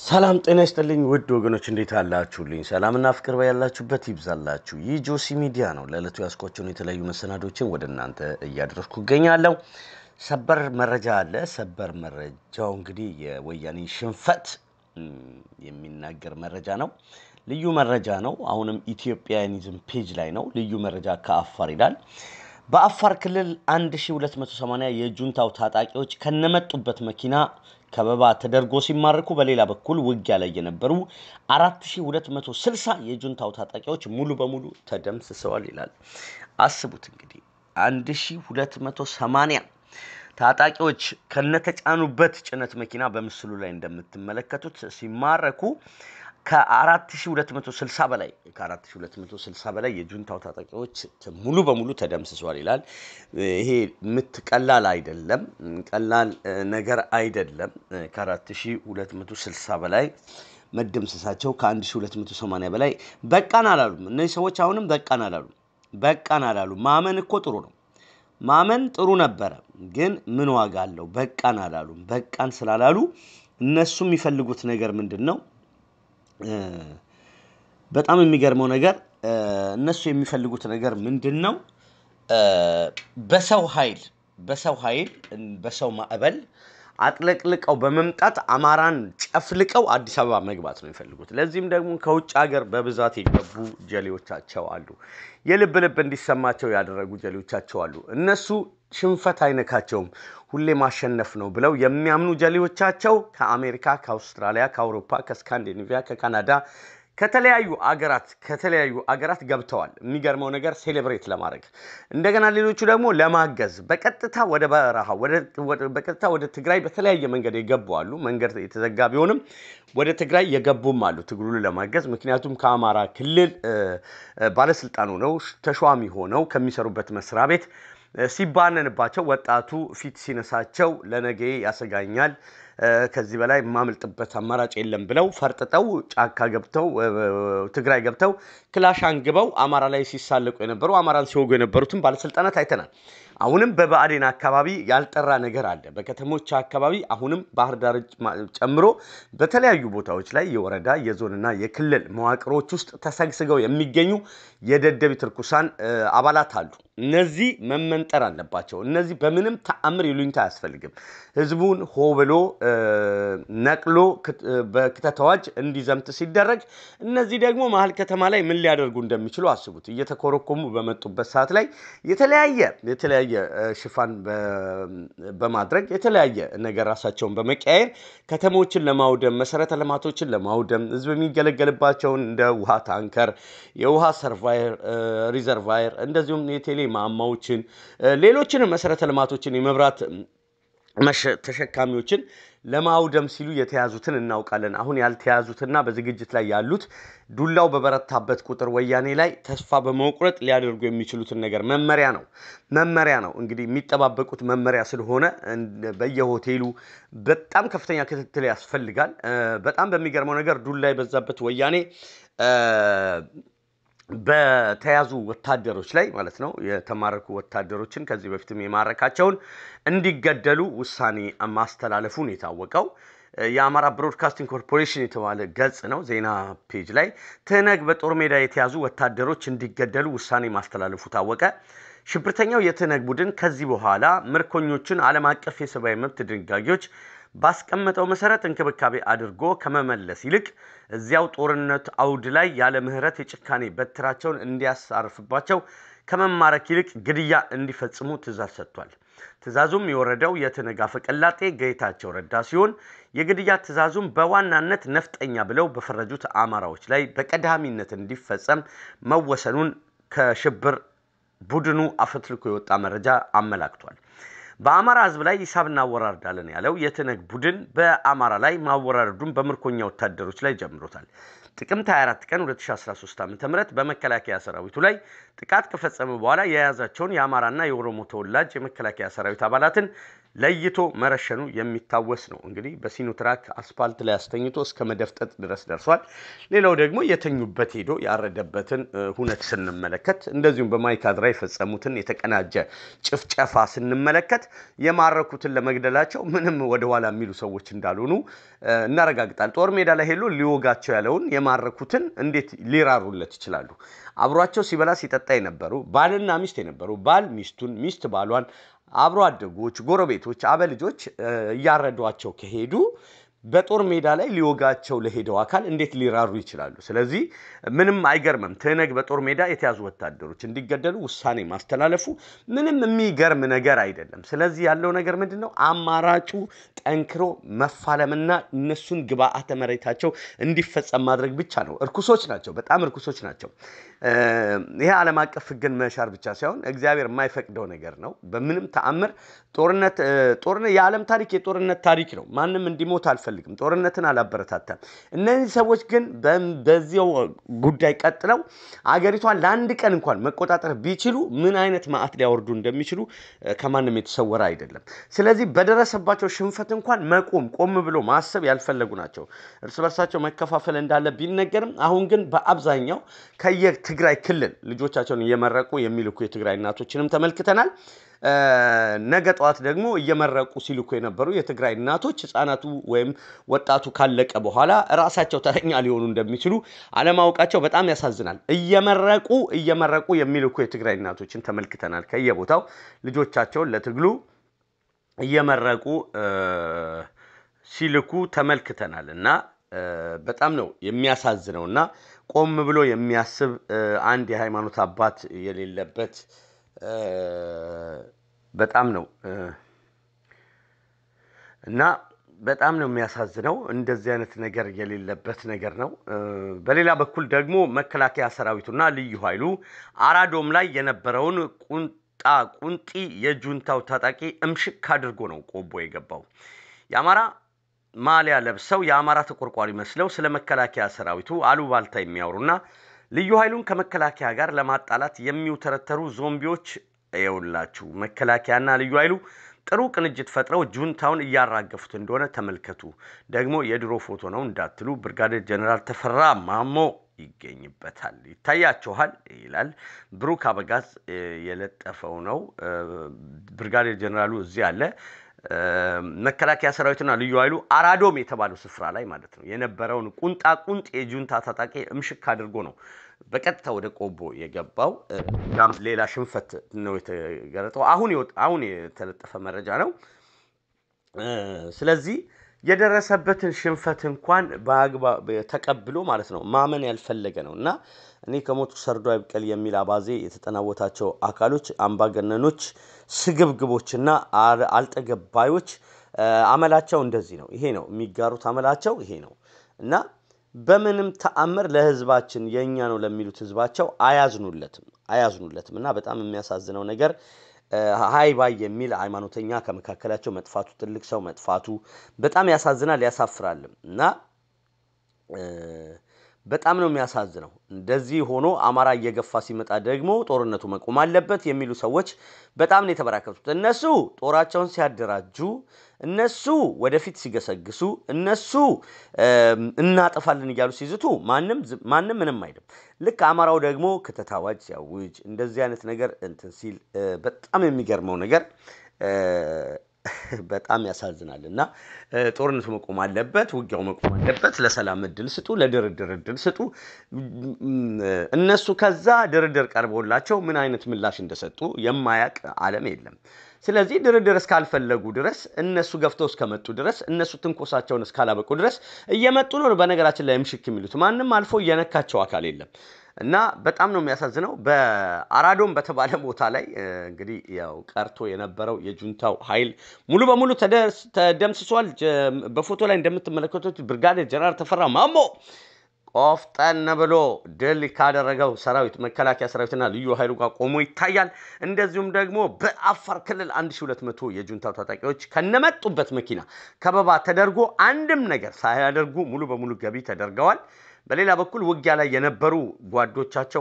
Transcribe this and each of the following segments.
ሰላም ጤና ይስጥልኝ ውድ ወገኖች እንዴት አላችሁልኝ? ሰላምና ፍቅር ያላችሁበት ይብዛላችሁ። ይህ ጆሲ ሚዲያ ነው። ለዕለቱ ያስኳቸውን የተለያዩ መሰናዶችን ወደ እናንተ እያደረስኩ እገኛለሁ። ሰበር መረጃ አለ። ሰበር መረጃው እንግዲህ የወያኔ ሽንፈት የሚናገር መረጃ ነው። ልዩ መረጃ ነው። አሁንም ኢትዮጵያኒዝም ፔጅ ላይ ነው። ልዩ መረጃ ከአፋር ይላል። በአፋር ክልል 1280 የጁንታው ታጣቂዎች ከነመጡበት መኪና ከበባ ተደርጎ ሲማረኩ በሌላ በኩል ውጊያ ላይ የነበሩ 4260 የጁንታው ታጣቂዎች ሙሉ በሙሉ ተደምስሰዋል ይላል። አስቡት እንግዲህ 1280 ታጣቂዎች ከነተጫኑበት ጭነት መኪና በምስሉ ላይ እንደምትመለከቱት ሲማረኩ ከ4260 በላይ ከ4260 በላይ የጁንታው ታጣቂዎች ሙሉ በሙሉ ተደምስሷል ይላል። ይሄ ምት ቀላል አይደለም፣ ቀላል ነገር አይደለም። ከ4260 በላይ መደምሰሳቸው ከ1280 በላይ በቃን አላሉም። እነዚህ ሰዎች አሁንም በቃን አላሉም። በቃን አላሉም። ማመን እኮ ጥሩ ነው። ማመን ጥሩ ነበረ፣ ግን ምን ዋጋ አለው? በቃን አላሉም። በቃን ስላላሉ እነሱ የሚፈልጉት ነገር ምንድን ነው? በጣም የሚገርመው ነገር እነሱ የሚፈልጉት ነገር ምንድን ነው? በሰው ኃይል በሰው ኃይል በሰው ማዕበል አጥለቅልቀው በመምጣት አማራን ጨፍልቀው አዲስ አበባ መግባት ነው የሚፈልጉት። ለዚህም ደግሞ ከውጭ ሀገር በብዛት የገቡ ጀሌዎቻቸው አሉ። የልብ ልብ እንዲሰማቸው ያደረጉ ጀሌዎቻቸው አሉ። እነሱ ሽንፈት አይነካቸውም፣ ሁሌ ማሸነፍ ነው ብለው የሚያምኑ ጀሌዎቻቸው ከአሜሪካ፣ ከአውስትራሊያ፣ ከአውሮፓ፣ ከስካንዲኔቪያ፣ ከካናዳ ከተለያዩ አገራት ከተለያዩ አገራት ገብተዋል። የሚገርመው ነገር ሴሌብሬት ለማድረግ እንደገና ሌሎቹ ደግሞ ለማገዝ በቀጥታ ወደ በረሃ በቀጥታ ወደ ትግራይ በተለያየ መንገድ የገቡ አሉ። መንገድ የተዘጋ ቢሆንም ወደ ትግራይ የገቡም አሉ ትግሉን ለማገዝ። ምክንያቱም ከአማራ ክልል ባለስልጣን ሆነው ተሿሚ ሆነው ከሚሰሩበት መስሪያ ቤት ሲባነንባቸው ወጣቱ ፊት ሲነሳቸው ለነገ ያሰጋኛል ከዚህ በላይ የማመልጥበት አማራጭ የለም ብለው ፈርጥጠው ጫካ ገብተው ትግራይ ገብተው ክላሽ አንግበው አማራ ላይ ሲሳለቁ የነበሩ አማራን ሲወጉ የነበሩትን ባለስልጣናት አይተናል። አሁንም በብአዴን አካባቢ ያልጠራ ነገር አለ። በከተሞች አካባቢ አሁንም ባህር ዳር ጨምሮ በተለያዩ ቦታዎች ላይ የወረዳ የዞንና የክልል መዋቅሮች ውስጥ ተሰግስገው የሚገኙ የደደቢት ርኩሳን አባላት አሉ። እነዚህ መመንጠር አለባቸው። እነዚህ በምንም ተአምር ይሉኝታ አያስፈልግም። ህዝቡን ሆ ብሎ ነቅሎ በክተት አዋጅ እንዲዘምት ሲደረግ፣ እነዚህ ደግሞ መሀል ከተማ ላይ ምን ሊያደርጉ እንደሚችሉ አስቡት። እየተኮረኮሙ በመጡበት ሰዓት ላይ የተለያየ የተለያየ ሽፋን በማድረግ የተለያየ ነገር ራሳቸውን በመቀያየር ከተሞችን ለማውደም መሰረተ ልማቶችን ለማውደም ህዝብ የሚገለገልባቸውን እንደ ውሃ ታንከር፣ የውሃ ሰርቫየር ሪዘርቫየር እንደዚሁም የቴሌ ማማዎችን ሌሎችንም መሰረተ ልማቶችን የመብራት ተሸካሚዎችን ለማውደም ሲሉ የተያዙትን እናውቃለን። አሁን ያልተያዙትና በዝግጅት ላይ ያሉት ዱላው በበረታበት ቁጥር ወያኔ ላይ ተስፋ በመቁረጥ ሊያደርጉ የሚችሉትን ነገር መመሪያ ነው መመሪያ ነው እንግዲህ የሚጠባበቁት መመሪያ ስለሆነ በየሆቴሉ በጣም ከፍተኛ ክትትል ያስፈልጋል። በጣም በሚገርመው ነገር ዱላ የበዛበት ወያኔ በተያዙ ወታደሮች ላይ ማለት ነው የተማረኩ ወታደሮችን ከዚህ በፊትም የማረካቸውን እንዲገደሉ ውሳኔ ማስተላለፉን የታወቀው የአማራ ብሮድካስቲንግ ኮርፖሬሽን የተባለ ገጽ ነው። ዜና ፔጅ ላይ ትህነግ በጦር ሜዳ የተያዙ ወታደሮች እንዲገደሉ ውሳኔ ማስተላለፉ ታወቀ። ሽብርተኛው የትህነግ ቡድን ከዚህ በኋላ ምርኮኞችን ዓለም አቀፍ የሰብአዊ መብት ድንጋጌዎች ባስቀመጠው መሰረት እንክብካቤ አድርጎ ከመመለስ ይልቅ እዚያው ጦርነት አውድ ላይ ያለ ምሕረት የጭካኔ በትራቸውን እንዲያሳርፍባቸው ከመማረክ ይልቅ ግድያ እንዲፈጽሙ ትእዛዝ ሰጥቷል። ትእዛዙም የወረደው የትህነግ አፈቀላጤ ጌታቸው ረዳ ሲሆን የግድያ ትእዛዙም በዋናነት ነፍጠኛ ብለው በፈረጁት አማራዎች ላይ በቀዳሚነት እንዲፈጸም መወሰኑን ከሽብር ቡድኑ አፈትልኮ የወጣ መረጃ አመላክቷል። በአማራ ሕዝብ ላይ ሂሳብ እናወራርዳለን ያለው የትህነግ ቡድን በአማራ ላይ ማወራረዱን በምርኮኛ ወታደሮች ላይ ጀምሮታል። ጥቅምት 24 ቀን 2013 ዓ ም በመከላከያ ሰራዊቱ ላይ ጥቃት ከፈጸመ በኋላ የያዛቸውን የአማራና የኦሮሞ ተወላጅ የመከላከያ ሰራዊት አባላትን ለይቶ መረሸኑ የሚታወስ ነው። እንግዲህ በሲኖትራክ አስፓልት ላይ አስተኝቶ እስከ መደፍጠጥ ድረስ ደርሷል። ሌላው ደግሞ የተኙበት ሄዶ ያረደበትን ሁነት ስንመለከት፣ እንደዚሁም በማይካድራ የፈጸሙትን የተቀናጀ ጭፍጨፋ ስንመለከት የማረኩትን ለመግደላቸው ምንም ወደኋላ የሚሉ ሰዎች እንዳልሆኑ እናረጋግጣል። ጦር ሜዳ ላይ ሄሎ ሊወጋቸው ያለውን የማረኩትን እንዴት ሊራሩለት ይችላሉ? አብሯቸው ሲበላ ሲጠጣ የነበሩ ባልና ሚስት የነበሩ ባል ሚስቱን ሚስት ባሏን አብሮ አደጎች፣ ጎረቤቶች፣ አበልጆች እያረዷቸው ከሄዱ በጦር ሜዳ ላይ ሊወጋቸው ለሄደው አካል እንዴት ሊራሩ ይችላሉ? ስለዚህ ምንም አይገርምም። ትህነግ በጦር ሜዳ የተያዙ ወታደሮች እንዲገደሉ ውሳኔ ማስተላለፉ ምንም የሚገርም ነገር አይደለም። ስለዚህ ያለው ነገር ምንድን ነው? አማራጩ ጠንክሮ መፋለምና እነሱን ግብአተ መሬታቸው እንዲፈጸም ማድረግ ብቻ ነው። እርኩሶች ናቸው፣ በጣም እርኩሶች ናቸው። ይሄ ዓለም አቀፍ ሕግን መሻር ብቻ ሳይሆን እግዚአብሔር የማይፈቅደው ነገር ነው። በምንም ተአምር ጦርነት ጦርነት የዓለም ታሪክ የጦርነት ታሪክ ነው። ማንም እንዲሞት አልፈልግም። ጦርነትን አላበረታታም። እነዚህ ሰዎች ግን በዚያው ጉዳይ ቀጥለው አገሪቷን ለአንድ ቀን እንኳን መቆጣጠር ቢችሉ ምን አይነት መዓት ሊያወርዱ እንደሚችሉ ከማንም የተሰወረ አይደለም። ስለዚህ በደረሰባቸው ሽንፈት እንኳን መቆም ቆም ብሎ ማሰብ ያልፈለጉ ናቸው። እርስ በርሳቸው መከፋፈል እንዳለ ቢነገርም አሁን ግን በአብዛኛው ከየትግራይ ክልል ልጆቻቸውን እየመረቁ የሚልኩ የትግራይ እናቶችንም ተመልክተናል። ነገ ጠዋት ደግሞ እየመረቁ ሲልኩ የነበሩ የትግራይ እናቶች ህፃናቱ ወይም ወጣቱ ካለቀ በኋላ ራሳቸው ተረኛ ሊሆኑ እንደሚችሉ አለማወቃቸው በጣም ያሳዝናል። እየመረቁ እየመረቁ የሚልኩ የትግራይ እናቶችን ተመልክተናል። ከየቦታው ልጆቻቸውን ለትግሉ እየመረቁ ሲልኩ ተመልክተናል እና በጣም ነው የሚያሳዝነው እና ቆም ብሎ የሚያስብ አንድ የሃይማኖት አባት የሌለበት በጣም ነው እና በጣም ነው የሚያሳዝነው። እንደዚህ አይነት ነገር የሌለበት ነገር ነው። በሌላ በኩል ደግሞ መከላከያ ሰራዊቱና ልዩ ኃይሉ አራዶም ላይ የነበረውን ቁንጣ ቁንጢ የጁንታው ታጣቂ እምሽክ አድርጎ ነው ቆቦ የገባው። የአማራ ማሊያ ለብሰው የአማራ ተቆርቋሪ መስለው ስለ መከላከያ ሰራዊቱ አሉባልታ የሚያወሩና ልዩ ኃይሉን ከመከላከያ ጋር ለማጣላት የሚውተረተሩ ዞምቢዎች የውላችሁ መከላከያና ልዩ ኃይሉ ጥሩ ቅንጅት ፈጥረው ጁንታውን እያራገፉት እንደሆነ ተመልከቱ። ደግሞ የድሮ ፎቶ ነው እንዳትሉ ብርጋዴር ጀኔራል ተፈራ ማሞ ይገኝበታል። ይታያችኋል ይላል ብሩክ አበጋዝ የለጠፈው ነው። ብርጋዴር ጀኔራሉ እዚህ አለ። መከላከያ ሰራዊትና ልዩ ኃይሉ አራዶም የተባለው ስፍራ ላይ ማለት ነው የነበረውን ቁንጣ ቁንጥ የጁንታ ታጣቂ እምሽክ አድርጎ ነው በቀጥታ ወደ ቆቦ የገባው። ያም ሌላ ሽንፈት ነው የተገለጠው። አሁን አሁን የተለጠፈ መረጃ ነው። ስለዚህ የደረሰበትን ሽንፈት እንኳን በአግባብ ተቀብሎ ማለት ነው ማመን ያልፈለገ ነው እና እኔ ከሞቱ ሰርዶ አይብቀል የሚል አባዜ የተጠናወታቸው አካሎች አምባገነኖች፣ ስግብግቦችና አልጠገባዮች አመላቸው እንደዚህ ነው። ይሄ ነው የሚጋሩት አመላቸው ይሄ ነው እና በምንም ተአምር ለህዝባችን የእኛ ነው ለሚሉት ህዝባቸው አያዝኑለትም አያዝኑለትም እና በጣም የሚያሳዝነው ነገር ሀይ ባይ የሚል ሃይማኖተኛ ከመካከላቸው መጥፋቱ ትልቅ ሰው መጥፋቱ በጣም ያሳዝናል፣ ያሳፍራልም እና በጣም ነው የሚያሳዝነው። እንደዚህ ሆኖ አማራ እየገፋ ሲመጣ ደግሞ ጦርነቱ መቆም አለበት የሚሉ ሰዎች በጣም ነው የተበራከቱት። እነሱ ጦራቸውን ሲያደራጁ፣ እነሱ ወደፊት ሲገሰግሱ፣ እነሱ እናጠፋለን እያሉ ሲዝቱ ማንም ማንም ምንም አይልም። ልክ አማራው ደግሞ ክተት አዋጅ ሲያውጅ እንደዚህ አይነት ነገር እንትን ሲል በጣም የሚገርመው ነገር በጣም ያሳዝናል እና ጦርነቱ መቆም አለበት፣ ውጊያው መቆም አለበት። ለሰላም እድል ስጡ፣ ለድርድር እድል ስጡ። እነሱ ከዛ ድርድር ቀርቦላቸው ምን አይነት ምላሽ እንደሰጡ የማያውቅ ዓለም የለም። ስለዚህ ድርድር እስካልፈለጉ ድረስ እነሱ ገፍተው እስከመጡ ድረስ እነሱ ትንኮሳቸውን እስካላበቁ ድረስ እየመጡ ነው። በነገራችን ላይ ምሽክ የሚሉት ማንም አልፎ እየነካቸው አካል የለም። እና በጣም ነው የሚያሳዝነው። በአራዶም በተባለ ቦታ ላይ እንግዲህ ያው ቀርቶ የነበረው የጁንታው ኃይል ሙሉ በሙሉ ተደምስሷል። በፎቶ ላይ እንደምትመለከቱት ብርጋዴር ጀነራል ተፈራ ማሞ ቆፍጠን ብሎ ድል ካደረገው ሰራዊት መከላከያ ሰራዊትና ልዩ ኃይሉ ጋር ቆሞ ይታያል። እንደዚሁም ደግሞ በአፋር ክልል 1200 የጁንታው ታጣቂዎች ከነመጡበት መኪና ከበባ ተደርጎ አንድም ነገር ሳያደርጉ ሙሉ በሙሉ ገቢ ተደርገዋል። በሌላ በኩል ውጊያ ላይ የነበሩ ጓዶቻቸው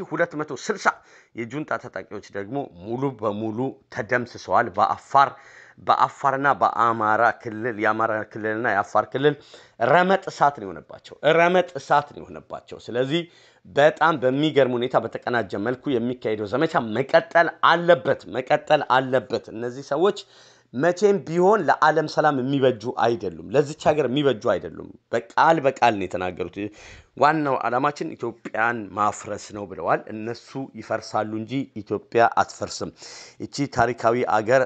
4260 የጁንታ ታጣቂዎች ደግሞ ሙሉ በሙሉ ተደምስሰዋል። በአፋር በአፋርና በአማራ ክልል የአማራ ክልልና የአፋር ክልል ረመጥ እሳት ነው የሆነባቸው። ረመጥ እሳት ነው የሆነባቸው። ስለዚህ በጣም በሚገርም ሁኔታ በተቀናጀ መልኩ የሚካሄደው ዘመቻ መቀጠል አለበት መቀጠል አለበት። እነዚህ ሰዎች መቼም ቢሆን ለዓለም ሰላም የሚበጁ አይደሉም። ለዚች ሀገር የሚበጁ አይደሉም። በቃል በቃል ነው የተናገሩት። ዋናው ዓላማችን ኢትዮጵያን ማፍረስ ነው ብለዋል። እነሱ ይፈርሳሉ እንጂ ኢትዮጵያ አትፈርስም። ይቺ ታሪካዊ አገር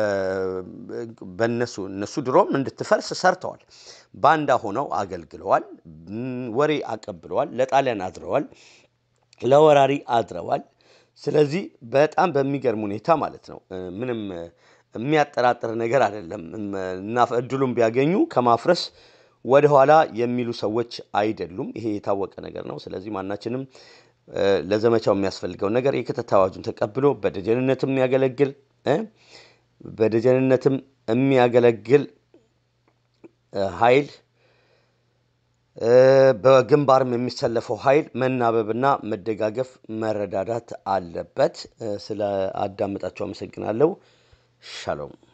በነሱ እነሱ ድሮም እንድትፈርስ ሰርተዋል። ባንዳ ሆነው አገልግለዋል። ወሬ አቀብለዋል። ለጣሊያን አድረዋል። ለወራሪ አድረዋል። ስለዚህ በጣም በሚገርም ሁኔታ ማለት ነው ምንም የሚያጠራጥር ነገር አይደለም እና እድሉን ቢያገኙ ከማፍረስ ወደኋላ የሚሉ ሰዎች አይደሉም። ይሄ የታወቀ ነገር ነው። ስለዚህ ማናችንም ለዘመቻው የሚያስፈልገውን ነገር የክተት አዋጁን ተቀብሎ በደጀንነትም የሚያገለግል በደጀንነትም የሚያገለግል ኃይል በግንባርም የሚሰለፈው ኃይል መናበብና መደጋገፍ መረዳዳት አለበት። ስለ አዳመጣችሁ አመሰግናለሁ። ሻሎም